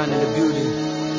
man in the building.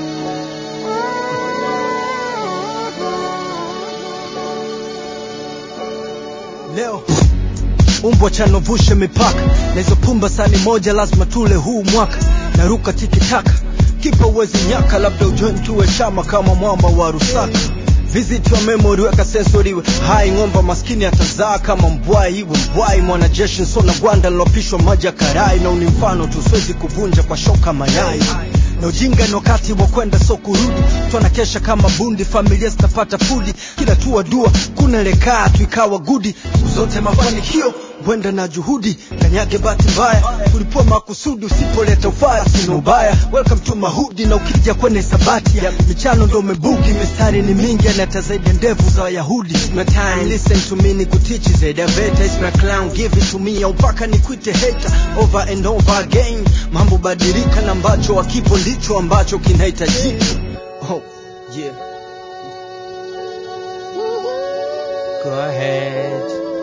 Leo umbwa chanovushe mipaka na hizo pumba sani moja lazima tule huu mwaka naruka tikitaka kipa uwezi nyaka labda ujoin tuwe chama kama mwamba wa rusaka visit your memory weka sensori iwe hai ng'omba maskini atazaa kama mbwai iwe mbwai mwanajeshi nsona gwanda lilopishwa maji ya karai na uni mfano tu siwezi kuvunja kwa shoka mayai na ujinga ni wakati wa kwenda so kurudi twanakesha kama bundi familia zitapata fudi kila tua dua kuna lekaa tu ikawa gudi siku zote mafanikio wenda na juhudi kanyage bahati mbaya tulipoa makusudi usipoleta ufaya sina ubaya welcome to mahudi na ukija kwenye sabati ya michano ndo umebugi mistari ni mingi anata zaidi ya ndevu za wayahudi It's my time listen to me ni kutichi zaidi ya veta It's my clown give it to me au mpaka nikwite hater over and over again mambo badilika na ambacho wakipo ndicho ambacho kinahitajika oh, yeah. Go ahead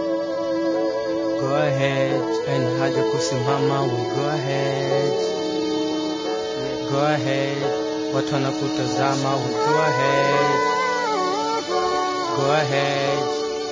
Go ahead and haja kusimama we go ahead Go ahead watu wanakutazama we go ahead Go ahead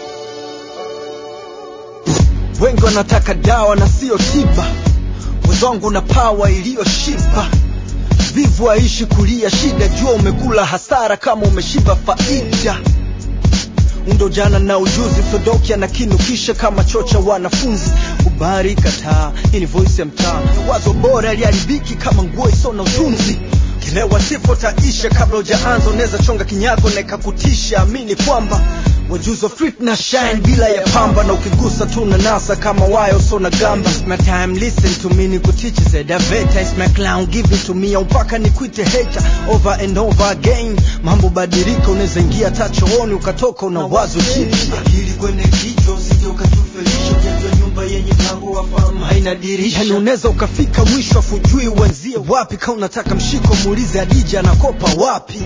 wengi wanataka dawa na sio tiba wezwangu na pawa iliyoshiba vivu aishi kulia shida jua umekula hasara kama umeshiba faida undo jana na ujuzi sodokia na kinukisha kama chocha wanafunzi ubari kataa hii ni voice ya mtaa wazo bora liharibiki kama nguo iso na utunzi kilewa sifo taisha kabla ujaanza unaweza chonga kinyago na ikakutisha amini kwamba wajuzo flip na shine bila ya pamba na ukigusa tu na nasa kama wayo so na gamba It's my time listen to me nikutichi zedaveta It's my clown give it to me au mpaka nikwite hater over and over again mambo badilika unaweza ingia tachooni ukatoka una wazo jipya akili kwenye kichwa usije ukatufelisha ujajua nyumba yenye mlango wa fahamu haina dirisha yani unaweza ukafika mwisho afujui uanzie wapi kama unataka mshiko muulize adija anakopa wapi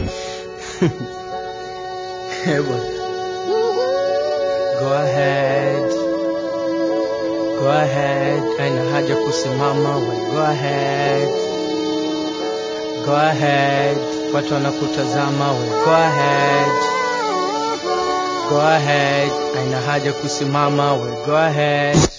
Heaven. Go ahead. Go ahead. Haina haja kusimama we go ahead. Go ahead. Watu wanakutazama we go ahead. Go ahead. Haina haja kusimama we go ahead.